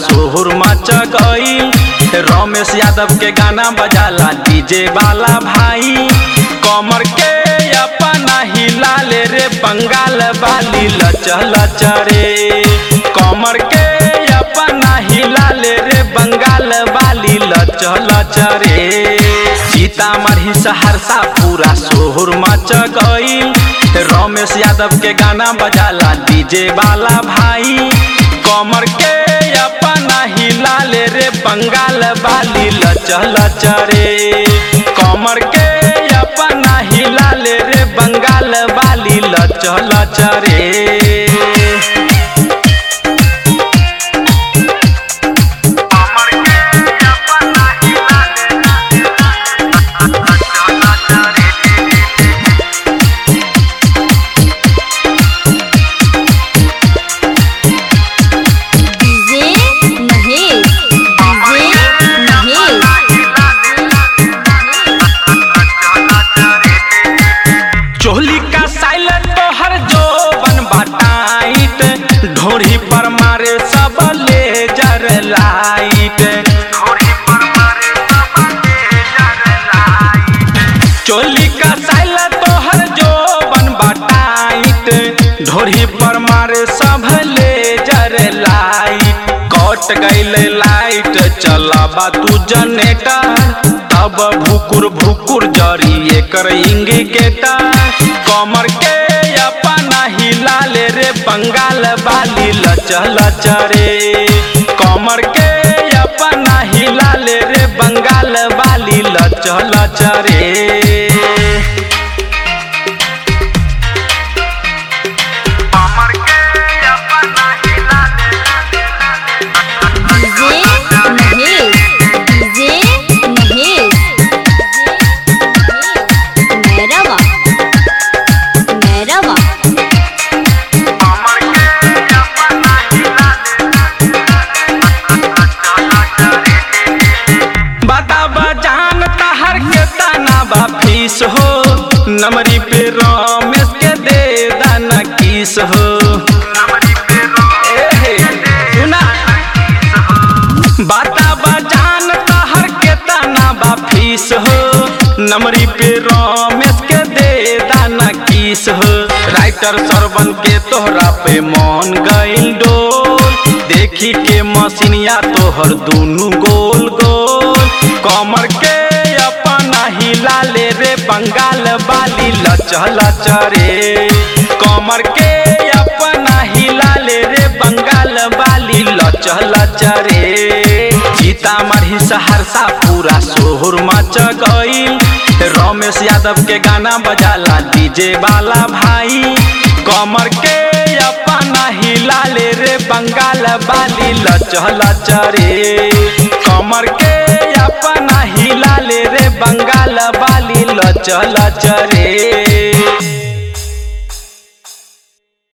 शोर मच गईल रमेश यादव के गाना बजाला डीजे वाला भाई कमर के अपना हिला ले रे बंगाल वाली लचल चरे कमर के अपना हिला ले रे बंगाल वाली लचल चरे सीतामढ़ी सहरसा पूरा शोर मच गईल रमेश यादव के गाना बजाला डीजे वाला भाई कमर के अपना हिला ले रे बंगाल वाली लचल चरे कमर के अपना हिला ले रे बंगाल वाली लचल चरे डीजे महेश डीजे महेश चोली का साइलेंट तोहर जो बन टाइट ढोरी पर मारे सब लेजर लाइट चोली का साइलेंट तोहर जो बन टाइट ढोरी पर मारे सब लेजर लाइट कट गईले लाइट चलाबा तू जनरेटर तब भुकुर भुकुर जरी एकर इंडिकेटर कमर के अपना हिला ले रे बंगाल वाली लचल चरे कमर के अपना हिला ले रे बंगाल वाली लचल चरे डीजे महेश डीजे महेश मैरवा मैरवा बताबा जान तहर के ताना बा फीस हो नमरी पे रमेश के दे दाना किस हो एहे, सुना बताबा जान तहर के ताना बा फीस हो नमरी पे रमेश के दे दाना किस हो राइटर सरवन के तोहरा पे मन गइल डोल देखी के मसीनिया तोहर दुनु गोल गोल कमर के अपना हिला ले रे बंगाल वाली लचल चरे कमर के अपना हिला ले रे बंगाल वाली लचल चरे सीतामढ़ी सहरसा पूरा शोर मच गईल रमेश यादव के गाना बजाला डीजे वाला भाई कमर के अपना हिला ले रे बंगाल वाली लचल चरे कमर के अपना हिला ले रे बंगाल वाली लचल चरे